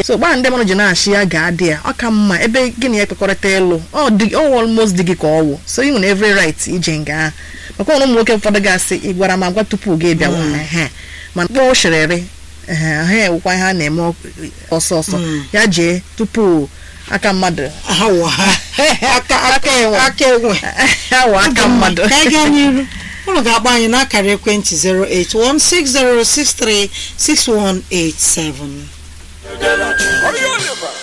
so gbaa ndị mmadụ ji na-achị ya gaa dị ya ọ ka mma ebe gị na ya ekpekọrịta ịlụ ọ dị ọ almost dị gị ka ọ wụ so ị nwere every right ije nga ahụ maka ụmụ nwoke ụfọdụ ga-asị ị gwara m agwa tupu gị bịawa ehe mana kpọọ shiriri ehe ha ewukwa ihe a na-eme ọsọ ọsọ ya jee tupu aka mmadụ awa aka aka enwe aka enwe awa aka mmadụ ka anyị gaa n'iru ụlọ ga-akpọ anyị n'akara ekwentị 08160636187